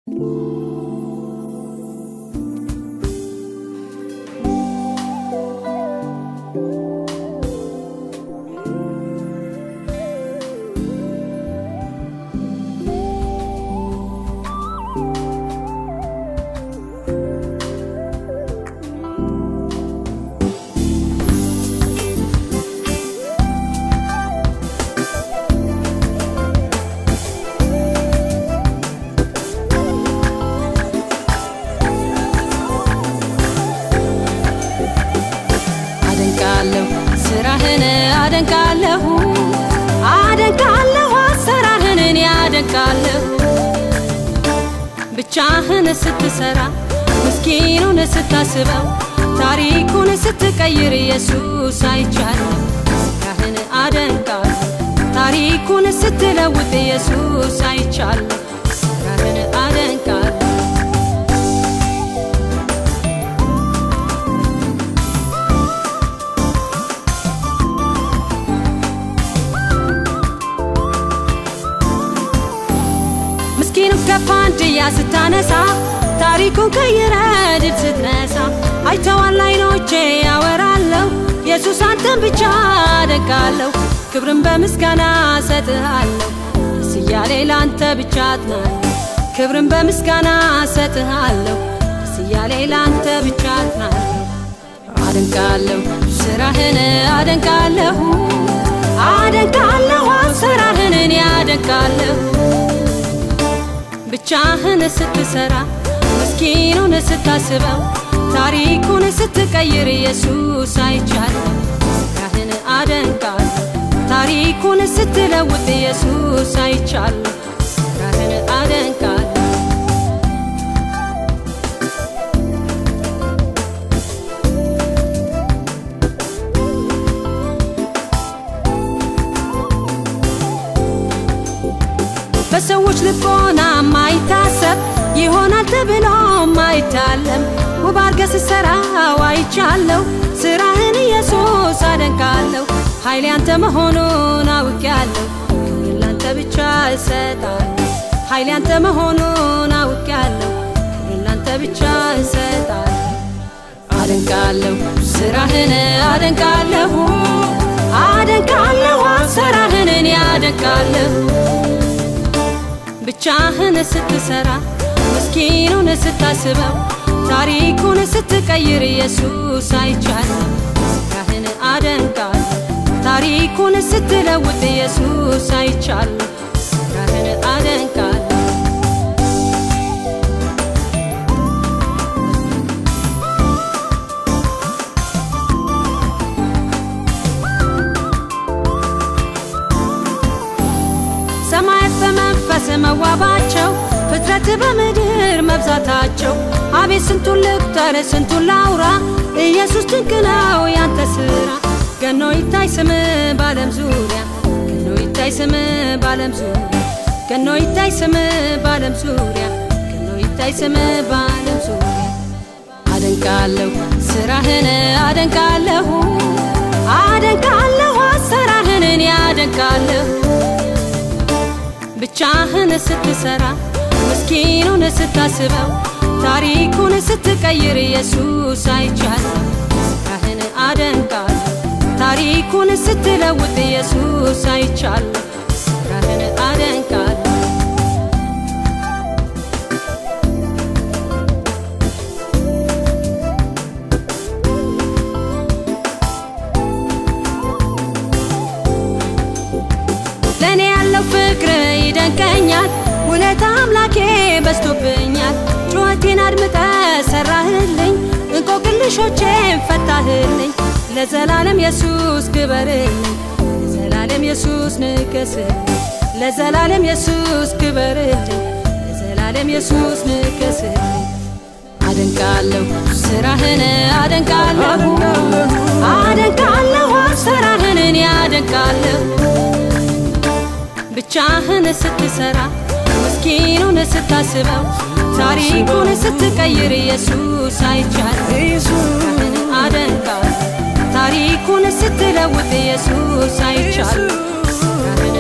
አደንቃለሁ ስራህን አደንቃለሁ አደንቃለሁ አሰራርህን እኔ አደንቃለሁ ብቻህን ስትሰራ ምስኪኑን ስታስበው ታሪኩን ስትቀይር ኢየሱስ አይቻለሁ ስራህን አደንቃለሁ ታሪኩን ስትለውጥ ኢየሱስ አይቻለሁ ስራህን አደንቃለሁ ምስኪኑ ከፋንድያ ስታነሳ ታሪኩን ቀይረ ድል ስትነሳ አይተዋል አይኖቼ ያወራለሁ ኢየሱስ አንተን ብቻ አደንቃለሁ ክብርን በምስጋና ሰጥሃለሁ ደስ እያሌ ለአንተ ብቻ አጥናለሁ ክብርን በምስጋና ሰጥሃለሁ ደስ እያሌ ለአንተ ብቻ አጥናለሁ አደንቃለሁ ስራህን አደንቃለሁ አደንቃለሁ አሰራርህን እኔ አደንቃለሁ ብቻህን ስትሰራ ምስኪኑን ስታስበው ታሪኩን ስትቀይር ኢየሱስ አይቻለሁ ስራህን አደንቃለሁ ታሪኩን ስትለውጥ ኢየሱስ አይቻለሁ ስራህን አደንቃለሁ በሰዎች ልቦና ማይታሰብ ይሆናል ተብሎ ማይታለም ውብ አርገ ስትሰራው አይቻለሁ ስራህን ኢየሱስ አደንቃለሁ ኃይሌ አንተ መሆኑን አውቄያለሁ ክብርን ላንተ ብቻ እሰጣለሁ ኃይሌ አንተ መሆኑን አውቄያለሁ ክብርን ላንተ ብቻ እሰጣለሁ አደንቃለሁ ስራህን አደንቃለሁ አደንቃለሁ አሰራህን እኔ አደንቃለሁ ብቻህን ስትሰራ ምስኪኑን ስታስበው ታሪኩን ስትቀይር ኢየሱስ አይቻለሁ ስራህን አደንቃለሁ ታሪኩን ስትለውጥ ኢየሱስ አይቻለሁ ስራህን አደንቃለሁ ሰማያት በመንፈስ መዋባቸው ፍጥረት በምድር መብዛታቸው አቤት ስንቱን ልቁጠር ስንቱን ላውራ ኢየሱስ ድንቅ ነው ያንተ ስራ ገኖ ይታይ ስም ባለም ዙሪያ ገኖ ይታይ ስም ባለም ዙሪያ ገኖ ይታይ ስም ባለም ዙሪያ ገኖ ይታይ ስም ባለም ዙሪያ አደንቃለሁ ስራህን አደንቃለሁ አደንቃለሁ አሰራርህን እኔ አደንቃለሁ ብቻህን ስትሰራ ምስኪኑን ስታስበው ታሪኩን ስትቀይር ኢየሱስ አይቻለሁ ስራህን አደንቃለሁ ታሪኩን ስትለውጥ ኢየሱስ አይቻለሁ ስራህን አደንቃለሁ ለእኔ ያለው ፍቅር ይደንቀኛል ውለታ አምላኬ በዝቶብኛል ጩኸቴን አድምጠ ሰራህልኝ እንቆቅልሾቼን ፈታህልኝ ለዘላለም ኢየሱስ ክበርልኝ ለዘላለም ኢየሱስ ንገስልኝ ለዘላለም ኢየሱስ ክበርልኝ ለዘላለም ኢየሱስ ንገስልኝ አደንቃለሁ ስራህን አደንቃለሁ አደንቃለሁ አሰራርህን እኔ አደንቃለሁ ብቻህን ስትሰራ ምስኪኑን ስታስበው ታሪኩን ስትቀይር ኢየሱስ አይቻለሁ ስራህን አደንቃለሁ ታሪኩን ስትለውጥ ኢየሱስ አይቻለሁ ስራህን